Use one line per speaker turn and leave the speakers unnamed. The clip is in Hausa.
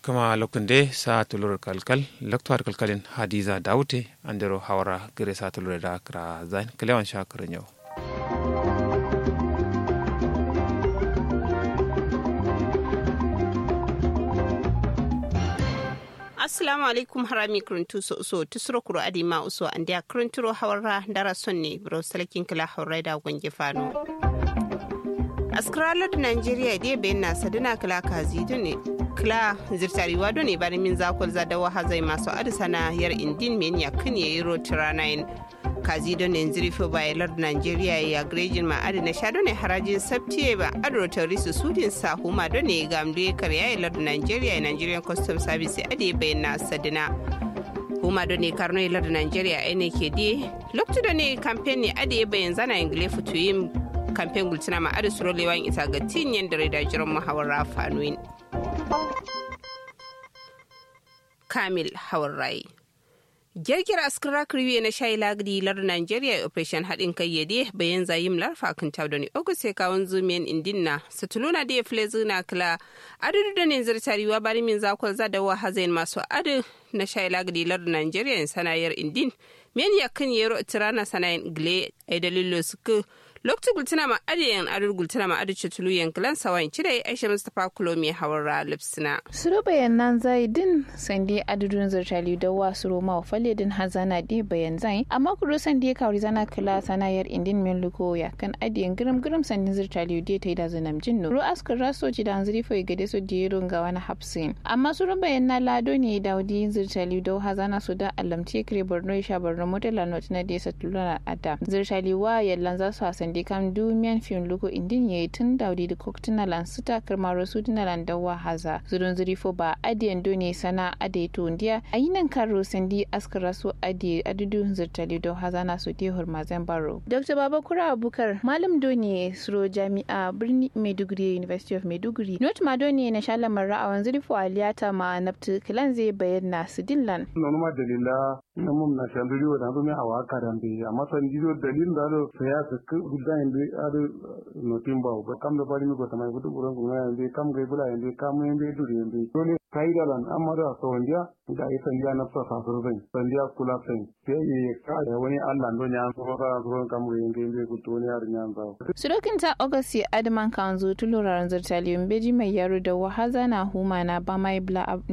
kama lokunde sa tulur kalkal loktuar kalkalin hadiza daute andero hawara gire sa tulur da kra zain kalewan shakirin yau
assalamu alaikum harami kuruntu so so tusuro kuro adi ma uso andia kurunturo hawara dara sonne bro salakin kala hawra da gonge fano askralod nigeria de ben na saduna kala kazi ne kla zirtariwa do ne bari min zakol za dawa hazai masu adisana yar indin men ya kan yayi rotiranayin kazi don ne zirfo bayalar nigeria ya grejin ma adi na sha ne harajin sabtiye ba adro terrorist sudin sa huma don ne gamde karya lar nigeria nigerian custom service adi bayyana sadina huma don ne karno lar nigeria ne ke di lokacin da ne campaign ne adi bayan zana ingile futuyin kamfen gultina ma adi suro lewan ita ga tinyen da da jiran muhawara fanuin kamil hawarai girgir askara kriwe na shayi lagdi lar nigeria operation haɗin kai yade bayan zayim larfa kan tawdani ogu sai kawon zumiyan indinna satuluna da ya fule zuna kila adadu da ne zartariwa bari min zakon zada wa hazain masu adu na shayi lagdi lar nigeria sanayar indin men yakan yero tirana sanayin gle ai dalilo suku lokacin gultuna ma adiyan adar gultuna ma adar cutulu yankilan sawan cire aisha mustapha kulomi hawar lipsina.
suru bayanan zai din sande adadun zartali da wa suru ma fale din hazana di bayan zai amma kuro sande kawri zana kala sanayar indin min luko ya kan adiyan giram giram sandin zartali di ta yi da zanam jinnu ru askar raso ci da hanzari fa gade su di yero ga wani hapsin amma suru bayanan lado ne da wadi zartali da hazana su da alamti kire borno sha borno motela not na desa tuluna ada zartali wa yallan za su hasan di kam dumiyan fin luko indin yayi tun daudi da koktina lan suta karmaro su dina lan dawa haza zurun zuri fo ba adiyan doni sana ade to ndiya ayinan karo sandi askara su ade adudu zirtali do haza na su te hurmazen baro dr babakura abukar malam doni suro jami'a birni maiduguri university of maiduguri not ma doni na shalamar ra'awan zuri fo aliyata ma naftu kilan zai bayyana su dillan
nonuma dalila na mum na shanduri wa na zumi hawa karambe amma san jido dalil da do saya su gudda inde ado no timba ba kam da bari mi ko tamai gudu buran ko ngaya inde kam gai bula inde kam inde duri inde dole kaida lan amma da so wandiya da ai sandiya na sa sa so zai sandiya kula sai sai yi ka da wani Allah don ya so ka so kam gai inde inde ku to ne har nyan za
surokin ta august adman kanzo tuluraran zartaliyon beji mai yaro da wahaza na huma na ba mai bla